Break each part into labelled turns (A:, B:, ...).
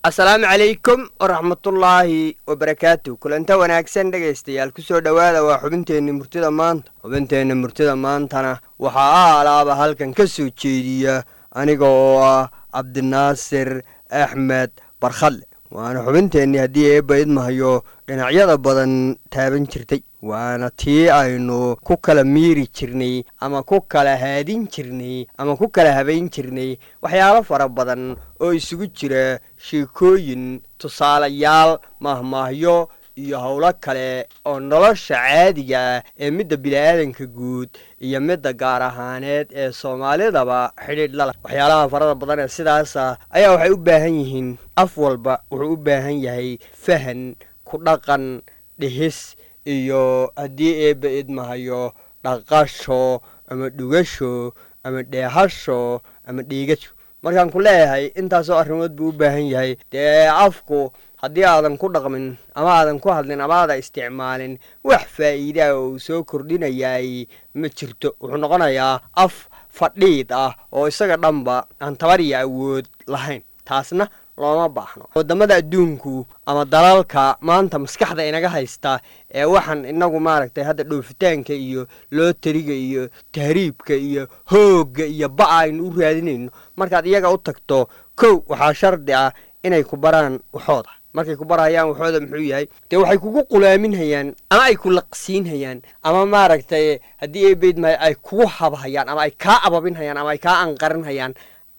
A: asalaamu calaykum waraxmatullaahi wabarakaatu kulanta wanaagsan dhegaystayaal kusoo dhowaada waa xubinteenna murtida maanta xubinteenna murtida maantana waxaa alaaba halkan ka soo jeediya aniga oo ah cabdinaasir axmed barkhadle waana xubinteennii haddii eebba idmahayo dhinacyada badan taaban jirtay waana tii aynu ku kala miiri jirnay ama ku kala haadin jirnay ama ku kala habayn jirnay waxyaalo fara badan oo isugu jira sheekooyin tusaalayaal mahmaahyo iyo howlo kale oo nolosha caadiga ah ee midda bini'aadanka guud iyo midda gaar ahaaneed ee soomaalidaba xidhiidh lala waxyaalaha farada badan ee sidaasa ayaa waxay u baahan yihiin af walba wuxuu u baahan yahay fahan ku dhaqan dhihis iyo haddii eebba idmahayo dhaqasho ama dhugasho ama dheehasho ama dhiigasho markaan ku leeyahay intaasoo arrimood buu u baahan yahay dee afku haddii aadan ku dhaqmin ama aadan ku hadlin ama aadan isticmaalin wax faa'iidaa oo uu soo kordhinayaay ma jirto wuxuu noqonayaa af fadhiid ah oo isaga dhanba aan tabar iyo awood lahayn taasna looma baahno wadamada adduunku ama dalalka maanta maskaxda inaga haysta ee waxaan inagu maaragtay hadda dhoofitaanka iyo looteriga iyo tahriibka iyo hoogga iyo ba'a aynu u raadinayno markaad iyaga u tagto kow waxaa shardi ah inay ku baraan waxooda markay ku barhayaan waxooda muxuu yahay dee waxay kugu qulaaminhayaan ama ay ku laqsiinhayaan ama maaragtay haddii eebeydmahay ay kugu habhayaan ama ay kaa ababinhayaan ama ay kaa anqarinhayaan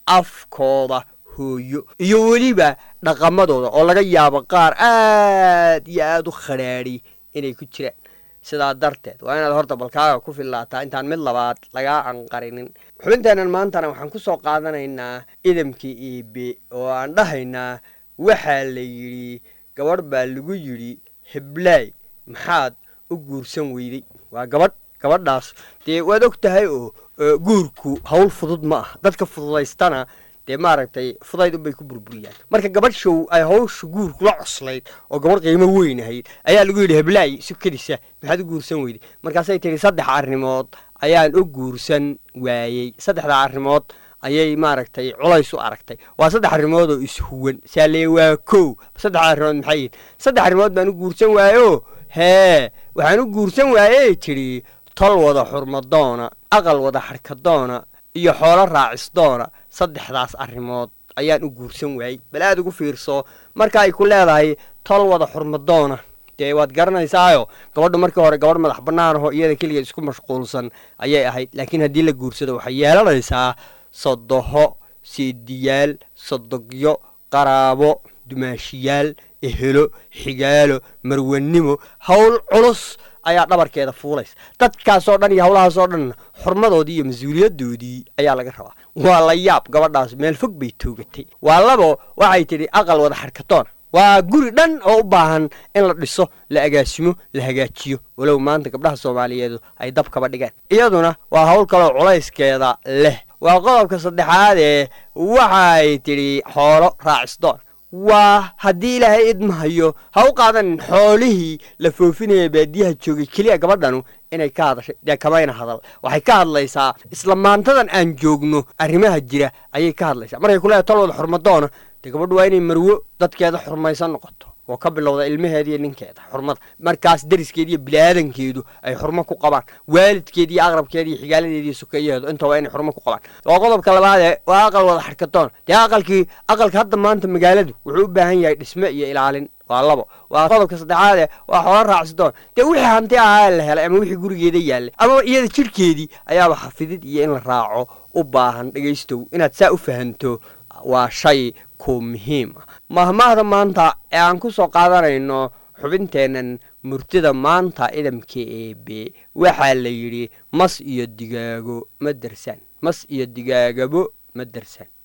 A: afkooda hooyo iyo weliba dhaqamadooda oo laga yaabo qaar aad iyo aad u khadhaadhi inay ku jiraan sidaa darteed waa inaad horta balkaaga ku fillaataa intaan mid labaad lagaa anqarinin xubinteennan maantana waxaan ku soo qaadanaynaa idamkii iibe oo aan dhahaynaa waxaa la yidhi gabadh baa lagu yidhi heblaay maxaad u guursan weyday waa gabadh gabadhaas dee waad og tahay oo guurku hawl fudud ma ah dadka fududaystana dee maaragtay fudayd unbay ku burburiyaan marka gabadh show ay hawsha guurku la coslayd oo gabadh qiimo weyn ahayd ayaa lagu yidhi heblaay sukadisa maxaad u guursan weyday markaasay tidhi saddex arrimood ayaan u guursan waayey saddexdaa arrimood ayay maaragtay culays u aragtay waa saddex arrimood oo ishuwan saalee waa kow saddexda arrimood maxay yihin saddex arrimood baan u guursan waayo hee waxaan u guursan waayey tidhi tol wada xurmadoona aqal wada xarkadoona iyo xoolo raacisdoona saddexdaas arrimood ayaan u guursan waayey bal aad ugu fiirso marka ay ku leedahay tol wada xurmadoona dee waad garanaysaayo gabadhu markii hore gabadh madax bannaan aho iyada keligeed isku mashquulsan ayay ahayd laakiin haddii la guursado waxay yeelanaysaa sodoho seediyaal sodogyo qaraabo dumaashiyaal ehelo xigaalo marwanimo howl culus ayaa dhabarkeeda fuulaysa dadkaasoo dhan iyo howlahaasoo dhanna xurmadoodii iyo mas-uuliyadoodii ayaa laga rabaa waa la yaab gabadhaas meel fog bay toogatay waa labo waxay tidhi aqal wada xarkatoona waa guri dhan oo u baahan in la dhiso la agaasimo la hagaajiyo walow maanta gabdhaha soomaaliyeedu ay dab kaba dhigaan iyaduna waa howl kaloo culayskeeda leh waa qodobka saddexaadee waxay tidhi xoolo raacisdoon waa haddii ilaahay idmahayo ha u qaadanin xoolihii la foofinaya baadiyaha joogay keliya gabadhanu inay ka hadashay dee kamayna hadal waxay ka hadlaysaa isla maantadan aan joogno arrimaha jira ayay ka hadlaysaa markay kuleedahay tol wada xurmadoona dee gabadhu waa inay marwo dadkeeda xurmaysan noqoto oo ka bilowda ilmaheeda iyo ninkeeda xurmada markaas deriskeeda iyo biniaadankeedu ay xurmo ku qabaan waalidkeeda iyo aqrabkeeda iyo xigaaladeeda iyo sukeeyaheedu inta waa inay xurmo ku qabaan waa qodobka labaadee waa aqal wada xarkatoon dee aqalkii aqalka hadda maanta magaaladu wuxuu u baahan yahay dhisme iyo ilaalin waa labo waa qodobka saddexaade waa xoolo raacsidoon dee wixii hanti ahaa la helay ama wixii gurigeeda yaallay ama iyada jidhkeedii ayaaba xafidid iyo in la raaco u baahan dhegaystow inaad saa u fahanto waa shay ku muhiim ah mahmaahda maanta ee aan ku soo qaadanayno xubinteennan murtida maanta idamka eebe waxaa la yidhi mas iyo digaago ma darsaan mas iyo digaagabo ma darsaan